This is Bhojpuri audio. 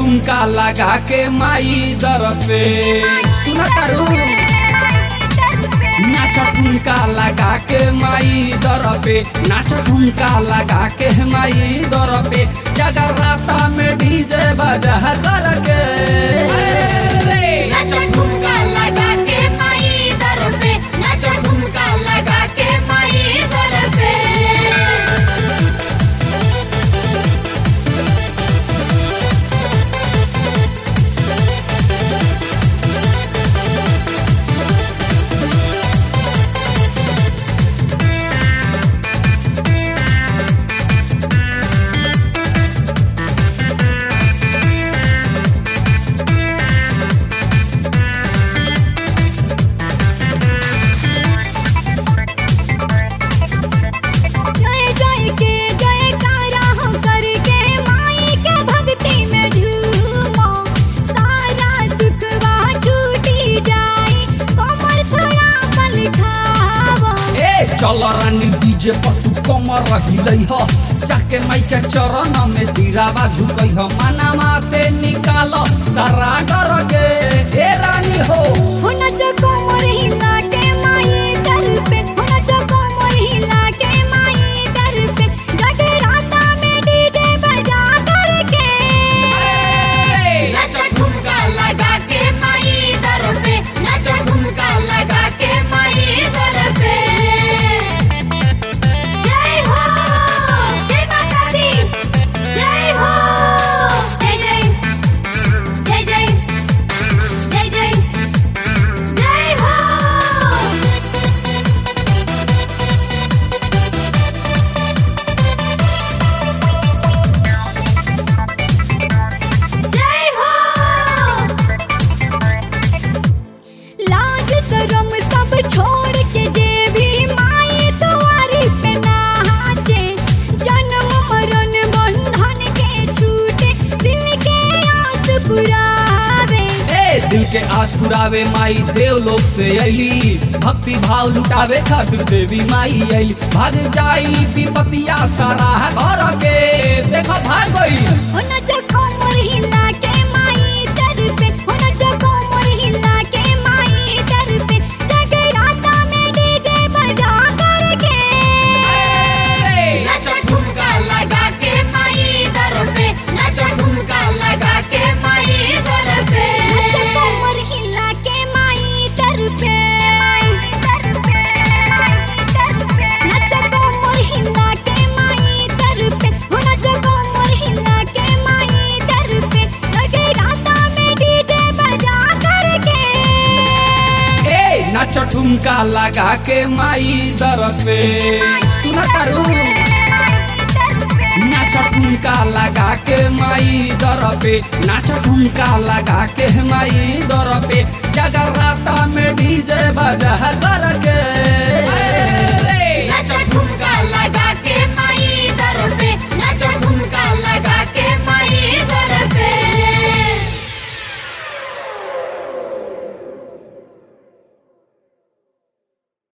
ठुमका लगा के माई दर पे सुना तारू नाच ठुमका लगा के माई दर पे नाच ठुमका लगा के माई दर पे जगराता में डीजे बजा कर के नाच ठुमका लगा के माई दर पे नाच ठुमका लगा के माई दर पे जय जय के जयकारा हो करके माई के भक्ति में झूमो सारा दुखवा छूटी जाई कमर थोड़ा बल खावो ए चल रानी डीजे पर तू कमर रही ह जाके माई के चरण में सिरावा झुकई ह मनामा से निकाल सारा डर के ए रानी हो हो नचो कमर हिला के माई दर पे हो नचो कमर हिला के माई दर पे जगराता में डीजे बजा करके नाच ठुमका लगा के माई दर पे नाच ठुमका लगा के माई दर पे जय हो जय माता दी जय हो जय जय जय जय जय जय जय हो जय हो लाज शरम सब छोड़ के जे भी माई तुम्हारी पे नाचे जन्म मरण बंधन के छूटे दिल के आस पुरावे ए दिल के आस पुरावे माई देव लोग से अली भक्ति भाव लुटावे खातिर देवी माई अली भाग जाई विपतिया सारा घर के देखो भाग गई हो नचो कमर हिला के माई दर पे हो नचो कमर हिला के माई दर पे जगराता में डीजे बजा करके नाच ठुमका लगा के माई दर पे नाच ठुमका लगा के माई दर पे नाच कमर हिला के माई दर पे नाच कमर हिला के माई दर पे हो नाच कमर हिला के माई दर पे जगराता में डीजे बजा करके ए नाच ठुमका लगा के माई दर पे सुना तारू नाच ठुमका लगा के माई दर पे नाच ठुमका लगा के माई दर पे जगराता में डीजे बजा कर